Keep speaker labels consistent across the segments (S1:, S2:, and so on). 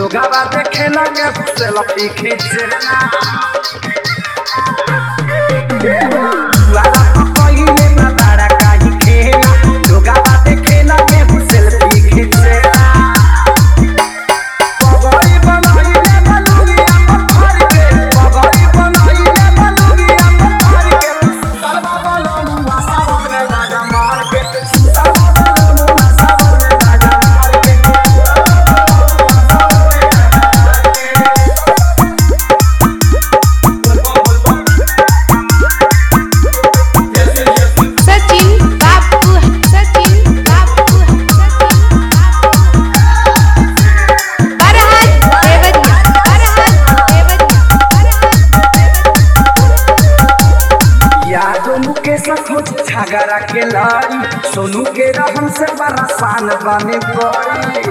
S1: लोगावा देखे लगे सेल्फी खींचना वाला पहिले ना बड़ा काहे खेला लोगावा देखे लगे सेल्फी खींचना पगड़ी बनाइले बलुगिया पत्थर के पगड़ी बनाइले बलुगिया पत्थर के सरवा बलमुआ सावन में गाजा मार के सरवा बलमुआ सावन में गाजा मार के
S2: सचिन बापू सचिन बापू सचिन बापू बरहत देवरिया बरहत देवरिया
S1: यादों मुकेश खोज छागरा के लारी सोनू के रहन से बरसान बने पड़ी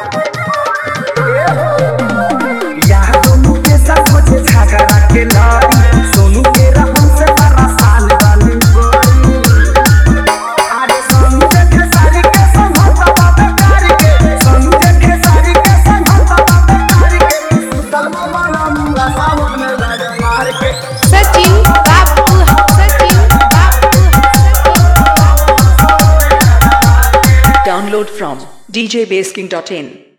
S1: यादों मुकेश खोज छागरा के लारी सोनू के रहन से बरसान बने पड़ी अरे सोनू देखे सारी के संभता बाबे कारी के सोनू देखे सारी के संभता बाबे कारी के सुतल मामा मुंगा सावन में लड़ मार के
S2: सचिन बापू सचिन बापू सचिन बापू
S3: Download from djbasking.in.